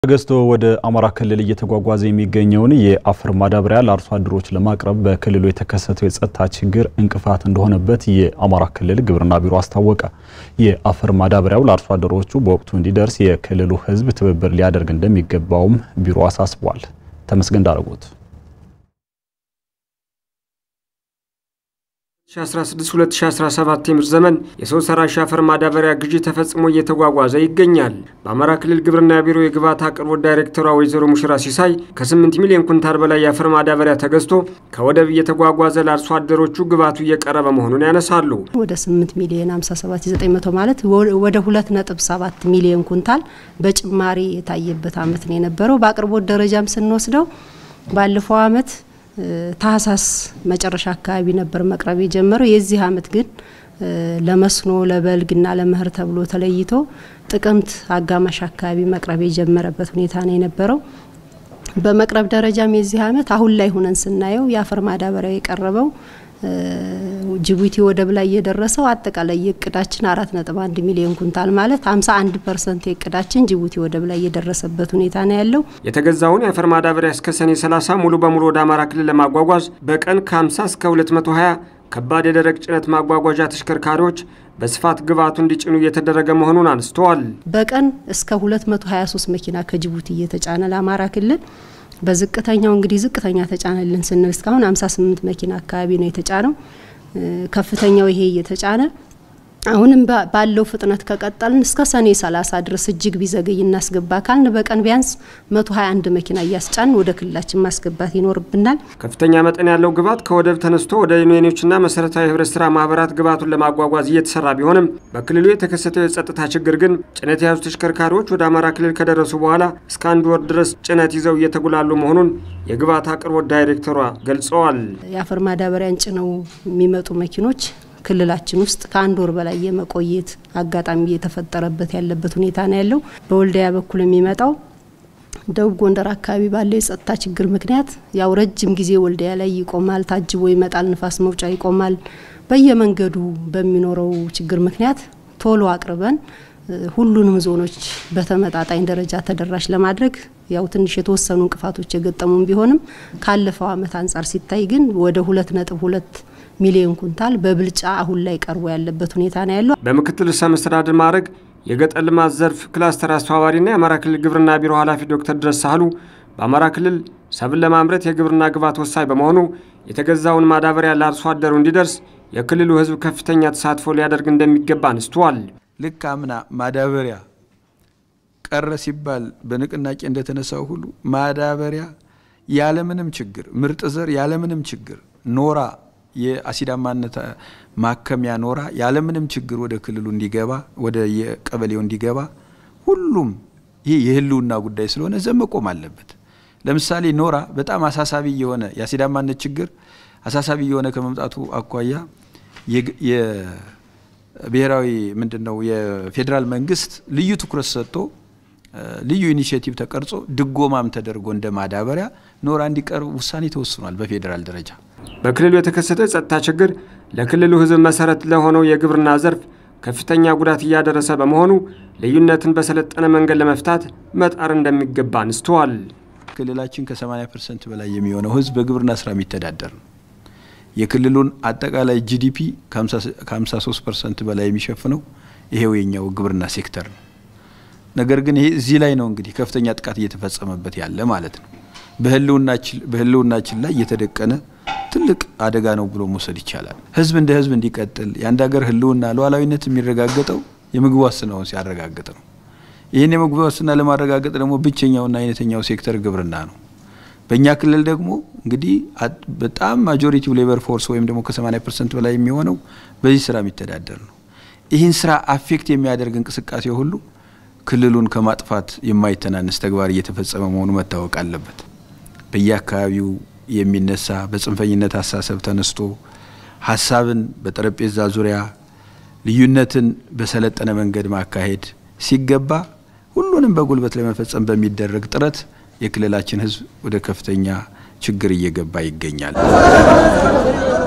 ተገዝቶ ወደ አማራ ክልል እየተጓጓዘ የሚገኘውን የአፈር ማዳበሪያ ለአርሶ አደሮች ለማቅረብ በክልሉ የተከሰተው የጸጥታ ችግር እንቅፋት እንደሆነበት የአማራ ክልል ግብርና ቢሮ አስታወቀ። የአፈር ማዳበሪያው ለአርሶ አደሮቹ በወቅቱ እንዲደርስ የክልሉ ሕዝብ ትብብር ሊያደርግ እንደሚገባውም ቢሮ አሳስቧል። ተመስገን ዳረጎት 2016-2017 የምርት ዘመን የሰው ሰራሽ አፈር ማዳበሪያ ግዢ ተፈጽሞ እየተጓጓዘ ይገኛል። በአማራ ክልል ግብርና ቢሮ የግብዓት አቅርቦት ዳይሬክተሯ ወይዘሮ ሙሽራ ሲሳይ ከ8 ሚሊዮን ኩንታል በላይ የአፈር ማዳበሪያ ተገዝቶ ከወደብ እየተጓጓዘ ለአርሶ አደሮቹ ግብዓቱ እየቀረበ መሆኑን ያነሳሉ። ወደ 8 ሚሊዮን 57900 ማለት ወደ 2.7 ሚሊዮን ኩንታል በጭማሪ የታየበት ዓመት ነው የነበረው። በአቅርቦት ደረጃም ስንወስደው ባለፈው ዓመት ታህሳስ መጨረሻ አካባቢ ነበር መቅረብ የጀመረው። የዚህ ዓመት ግን ለመስኖ ለበልግና ለመኸር ተብሎ ተለይቶ ጥቅምት አጋማሽ አካባቢ መቅረብ የጀመረበት ሁኔታ ነው የነበረው። በመቅረብ ደረጃም የዚህ ዓመት አሁን ላይ ሁነን ስናየው የአፈር ማዳበሪያ የቀረበው ጅቡቲ ወደብ ላይ የደረሰው አጠቃላይ የእቅዳችን አራት ነጥብ አንድ ሚሊዮን ኩንታል ማለት ሀምሳ አንድ ፐርሰንት የእቅዳችን ጅቡቲ ወደብ ላይ የደረሰበት ሁኔታ ነው ያለው። የተገዛውን የአፈር ማዳበሪያ እስከ ሰኔ 30 ሙሉ በሙሉ ወደ አማራ ክልል ለማጓጓዝ በቀን ከ50 እስከ 220 ከባድ የደረቅ ጭነት ማጓጓዣ ተሽከርካሪዎች በስፋት ግብዓቱ እንዲጭኑ እየተደረገ መሆኑን አንስተዋል። በቀን እስከ 223 መኪና ከጅቡቲ እየተጫነ ለአማራ ክልል በዝቅተኛው እንግዲህ ዝቅተኛ ተጫነልን ስንል እስካሁን 58 መኪና አካባቢ ነው የተጫነው። ከፍተኛው ይሄ እየተጫነ አሁንም ባለው ፍጥነት ከቀጠልን እስከ ሰኔ 30 ድረስ እጅግ ቢዘገይ እናስገባ ካልን በቀን ቢያንስ 121 መኪና እያስጫን ወደ ክልላችን ማስገባት ይኖርብናል። ከፍተኛ መጠን ያለው ግብዓት ከወደብ ተነስቶ ወደ ዩኒዮኖችና መሰረታዊ ህብረት ስራ ማህበራት ግብዓቱን ለማጓጓዝ እየተሰራ ቢሆንም በክልሉ የተከሰተው የጸጥታ ችግር ግን ጭነት የያዙ ተሽከርካሪዎች ወደ አማራ ክልል ከደረሱ በኋላ እስከ አንድ ወር ድረስ ጭነት ይዘው እየተጉላሉ መሆኑን የግብዓት አቅርቦት ዳይሬክተሯ ገልጸዋል። የአፈር ማዳበሪያን ጭነው የሚመጡ መኪኖች ክልላችን ውስጥ ከአንድ ወር በላይ የመቆየት አጋጣሚ እየተፈጠረበት ያለበት ሁኔታ ነው ያለው። በወልዲያ በኩል የሚመጣው ደቡብ ጎንደር አካባቢ ባለው የጸጥታ ችግር ምክንያት ያው ረጅም ጊዜ ወልዲያ ላይ ይቆማል፣ ታጅቦ ይመጣል፣ ንፋስ መውጫ ይቆማል። በየመንገዱ በሚኖረው ችግር ምክንያት ቶሎ አቅርበን ሁሉንም ዞኖች በተመጣጣኝ ደረጃ ተደራሽ ለማድረግ ያው ትንሽ የተወሰኑ እንቅፋቶች የገጠሙን ቢሆንም ካለፈው ዓመት አንጻር ሲታይ ግን ወደ ሁለት ነጥብ ሁለት ሚሊዮን ኩንታል በብልጫ አሁን ላይ ቀርቦ ያለበት ሁኔታ ነው ያለው። በምክትል ርዕሰ መስተዳድር ማዕረግ የገጠር ልማት ዘርፍ ክላስተር አስተባባሪና የአማራ ክልል ግብርና ቢሮ ኃላፊ ዶክተር ድረስ ሳህሉ በአማራ ክልል ሰብል ለማምረት የግብርና ግብዓት ወሳኝ በመሆኑ የተገዛውን ማዳበሪያ ለአርሶ አደሩ እንዲደርስ የክልሉ ሕዝብ ከፍተኛ ተሳትፎ ሊያደርግ እንደሚገባ አንስተዋል። ልክ አምና ማዳበሪያ ቀረ ሲባል በንቅናቄ እንደተነሳው ሁሉ ማዳበሪያ ያለምንም ችግር ምርጥ ዘር ያለምንም ችግር ኖራ የአሲዳማነት ማከሚያ ኖራ ያለምንም ችግር ወደ ክልሉ እንዲገባ ወደ የቀበሌው እንዲገባ ሁሉም ይህ የህልውና ጉዳይ ስለሆነ ዘብ መቆም አለበት። ለምሳሌ ኖራ በጣም አሳሳቢ የሆነ የአሲዳማነት ችግር አሳሳቢ የሆነ ከመምጣቱ አኳያ የብሔራዊ ምንድን ነው የፌዴራል መንግስት ልዩ ትኩረት ሰጥቶ ልዩ ኢኒሽቲቭ ተቀርጾ ድጎማም ተደርጎ እንደ ማዳበሪያ ኖራ እንዲቀርብ ውሳኔ ተወስኗል በፌዴራል ደረጃ። በክልሉ የተከሰተው የጸጥታ ችግር ለክልሉ ህዝብ መሰረት ለሆነው የግብርና ዘርፍ ከፍተኛ ጉዳት እያደረሰ በመሆኑ ልዩነትን በሰለጠነ መንገድ ለመፍታት መጣር እንደሚገባ አንስተዋል። ክልላችን ከ80 ፐርሰንት በላይ የሚሆነው ህዝብ በግብርና ስራ የሚተዳደር ነው። የክልሉን አጠቃላይ ጂዲፒ ከ53 ፐርሰንት በላይ የሚሸፍነው ይሄው የኛው ግብርና ሴክተር ነው። ነገር ግን ይሄ እዚህ ላይ ነው እንግዲህ ከፍተኛ ጥቃት እየተፈጸመበት ያለ ማለት ነው። በህልውናችን ላይ እየተደቀነ ትልቅ አደጋ ነው ብሎ መውሰድ ይቻላል። ህዝብ እንደ ህዝብ እንዲቀጥል የአንድ ሀገር ህልውና ሉዓላዊነት የሚረጋገጠው የምግብ ዋስትናውን ሲያረጋግጥ ነው። ይህን የምግብ ዋስትና ለማረጋገጥ ደግሞ ብቸኛውና አይነተኛው ሴክተር ግብርና ነው። በእኛ ክልል ደግሞ እንግዲህ በጣም ማጆሪቲው ሌበር ፎርስ ወይም ደግሞ ከ80 ፐርሰንት በላይ የሚሆነው በዚህ ስራ የሚተዳደር ነው። ይህን ስራ አፌክት የሚያደርግ እንቅስቃሴ ሁሉ ክልሉን ከማጥፋት የማይተናነስ ተግባር እየተፈጸመ መሆኑ መታወቅ አለበት። በየአካባቢው የሚነሳ በጽንፈኝነት አሳሰብ ተነስቶ ሀሳብን በጠረጴዛ ዙሪያ ልዩነትን በሰለጠነ መንገድ ማካሄድ ሲገባ ሁሉንም በጉልበት ለመፈጸም በሚደረግ ጥረት የክልላችን ህዝብ ወደ ከፍተኛ ችግር እየገባ ይገኛል።